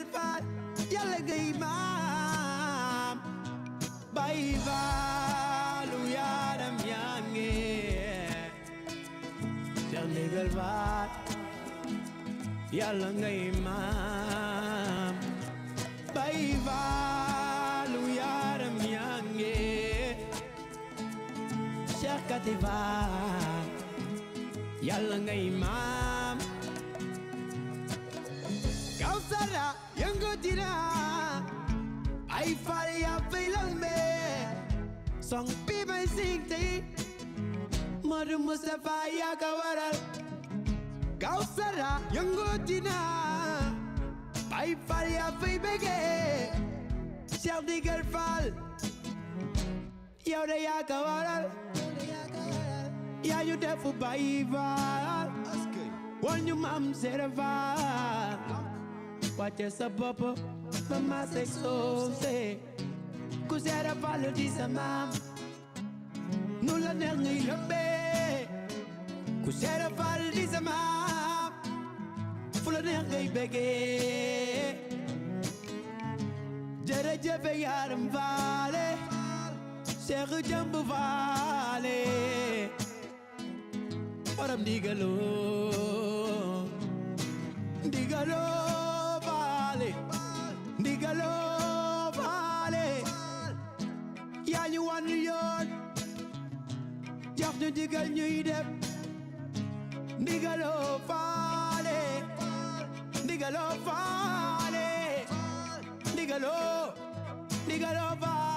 ndigal faal yàlla ngay maam bay faalu yaram yaa ngi Cheikh ndigal faal yàlla ngay maam bay faalu yaram yaa ngi Cheikh Kati Faal yàlla ngay maam Kawsara yëngutina ay faal yaa fay lalme song bi may sing tey Madu Mustafa yaa ka waral Kawsara yëngutina ay faal yaa fay bege Cheikh Ndigal Faal yow de yaa ka waral yaa ñu def bay faal wal ñu maam seere faal wàcce sa bopp ba ma seg soose ku seere faal di sa maam nu la neex ngay lëmbee ku seere faal di sa maam fu la neex ngay bëggee jërëjëf yaaram faale Cheikh Jëmb Faale borom ndigaloo ndigaloo faale ndigaloo faale yaa ñu wan yoon jox ñu ndigal ñuy def ndigaloo faale ndigaloo faale ndigaloo ndigaloo faale